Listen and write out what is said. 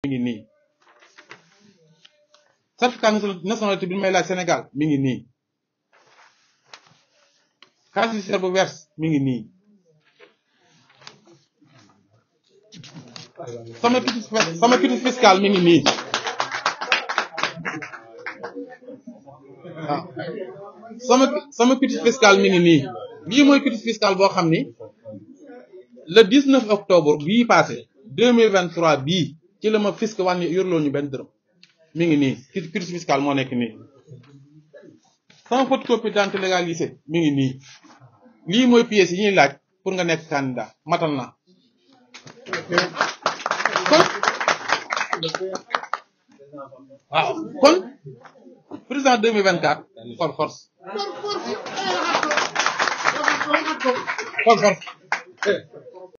mi ngi nii certificat nationalité bi may laaj Sénégal mi ngi nii casier judiciaire bu verse mi ngi nii sama quitus sama quitus fiscal mi ngi nii waaw sama sama quitus fiscal mi ngi nii lii mooy quitus fiscal boo xam ni le 19 octobre bii passé 2023 bii ci la ma fisc wàññi yorloo ñu benn dërëm mi ngi nii quitus fiscal moo nekk nii sama photocopie d'identité légalisée mi ngi nii lii mooy pièces yi ñuy laaj pour nga nekk candidat matal na kon waaw kon président 2024 for force for force